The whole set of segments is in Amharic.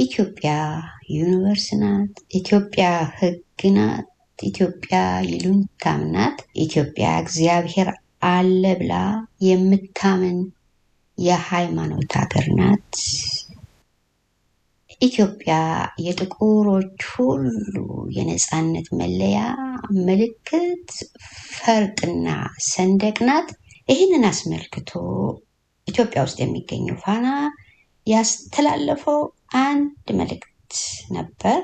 ኢትዮጵያ ዩኒቨርስ ናት። ኢትዮጵያ ሕግ ናት። ኢትዮጵያ ይሉኝታም ናት። ኢትዮጵያ እግዚአብሔር አለ ብላ የምታምን የሃይማኖት ሀገር ናት። ኢትዮጵያ የጥቁሮች ሁሉ የነጻነት መለያ ምልክት፣ ፈርጥና ሰንደቅ ናት። ይህንን አስመልክቶ ኢትዮጵያ ውስጥ የሚገኘው ፋና ያስተላለፈው አንድ መልእክት ነበር።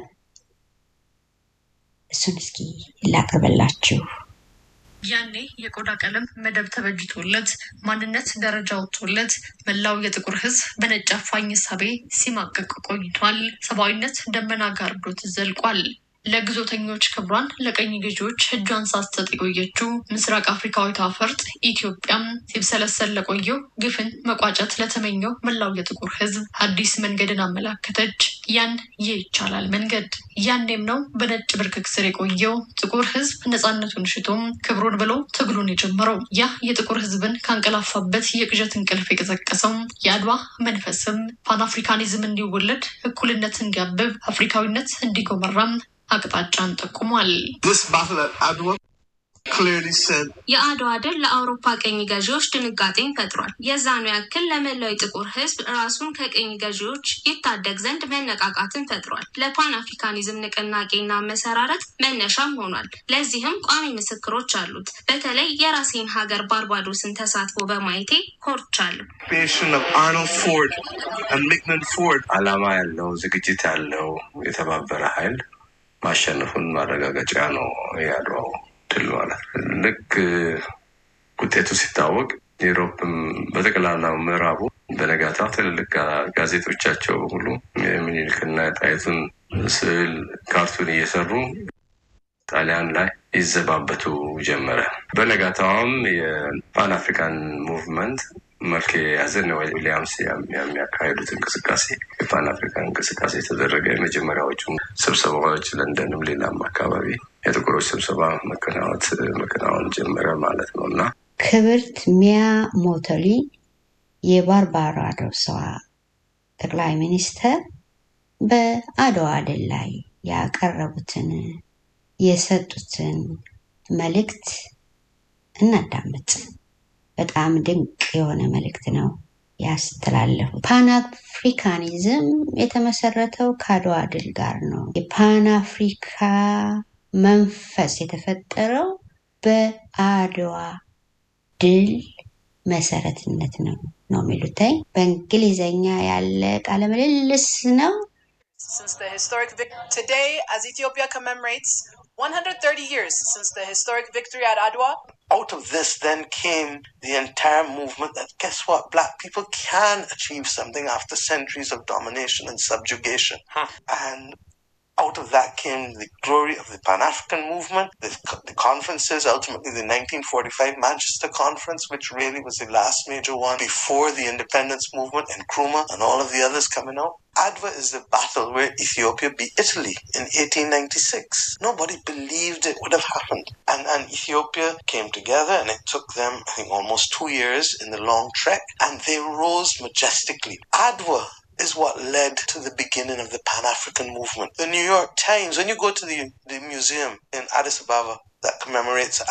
እሱን እስኪ ላቅርበላችሁ። ያኔ የቆዳ ቀለም መደብ ተበጅቶለት ማንነት ደረጃ ወጥቶለት መላው የጥቁር ሕዝብ በነጭ አፋኝ እሳቤ ሲማቀቅ ቆይቷል። ሰብአዊነት ደመና ጋርዶት ዘልቋል። ለግዞተኞች ክብሯን ለቀኝ ገዢዎች እጇን ሳትሰጥ የቆየችው ምስራቅ አፍሪካዊቷ ፈርጥ ኢትዮጵያም ሲብሰለሰል ለቆየው ግፍን መቋጨት ለተመኘው መላው የጥቁር ሕዝብ አዲስ መንገድን አመላከተች። ያን ይቻላል መንገድ ያኔም ነው በነጭ ብርክክ ስር የቆየው ጥቁር ሕዝብ ነፃነቱን ሽቶም ክብሩን ብሎ ትግሉን የጀመረው። ያ የጥቁር ሕዝብን ካንቀላፋበት የቅዠት እንቅልፍ የቀሰቀሰው የአድዋ መንፈስም ፓን አፍሪካኒዝም እንዲወለድ፣ እኩልነት እንዲያብብ፣ አፍሪካዊነት እንዲጎመራም አቅጣጫን ጠቁሟል። This battle at Adwa clearly said የአድዋ ድል ለአውሮፓ ቀኝ ገዢዎች ድንጋጤን ፈጥሯል። የዛኑ ያክል ለመላው የጥቁር ህዝብ ራሱን ከቀኝ ገዢዎች ይታደግ ዘንድ መነቃቃትን ፈጥሯል። ለፓን አፍሪካኒዝም ንቅናቄና መሰራረት መነሻም ሆኗል። ለዚህም ቋሚ ምስክሮች አሉት። በተለይ የራሴን ሀገር ባርባዶስን ተሳትፎ በማየቴ ኮርቻለሁ። creation of Arnold Ford and Mickman Ford ዓላማ ያለው ዝግጅት ያለው የተባበረ ኃይል ማሸነፉን ማረጋገጫ ነው የአድዋው ድል ማለት ነው። ልክ ውጤቱ ሲታወቅ ዩሮፕም በጠቅላላው ምዕራቡ በነጋታው ትልልቅ ጋ- ጋዜጦቻቸው ሁሉ የሚኒልክና የጣይቱን ስዕል ካርቱን እየሰሩ ጣሊያን ላይ ይዘባበቱ ጀመረ። በነጋታውም የፓን አፍሪካን ሙቭመንት መልክ የያዘ ነው። ዊሊያምስ ያም- የሚያካሄዱት እንቅስቃሴ የፓን አፍሪካን እንቅስቃሴ የተደረገ የመጀመሪያዎቹ ስብሰባዎች ለንደንም ሌላም አካባቢ የጥቁሮች ስብሰባ መከናወት መከናወን ጀመረ ማለት ነው እና ክብርት ሚያ ሞቶሊ የባርባዶሷ ጠቅላይ ሚኒስተር በአድዋ ድል ላይ ያቀረቡትን የሰጡትን መልእክት እናዳምጥ። በጣም ድንቅ የሆነ መልእክት ነው ያስተላለፉት። ፓን አፍሪካኒዝም የተመሰረተው ከአድዋ ድል ጋር ነው። የፓን አፍሪካ መንፈስ የተፈጠረው በአድዋ ድል መሰረትነት ነው ነው የሚሉትኝ በእንግሊዘኛ ያለ ቃለ ምልልስ ነው። since the historic vic- today as Ethiopia commemorates 130 years since the historic victory at Adwa. Out of this then came the entire movement that guess what? Black people can achieve something after centuries of domination and subjugation. And out of that came the glory of the Pan African movement, the, the conferences, ultimately the 1945 Manchester Conference, which really was the last major one before the independence movement and Nkrumah and all of the others coming out. Adwa is the battle where Ethiopia beat Italy in 1896. Nobody believed it would have happened. And, and Ethiopia came together and it took them, I think, almost two years in the long trek and they rose majestically. Adwa is what led to the beginning of the Pan African movement. The New York Times, when you go to the, the museum in Addis Ababa that commemorates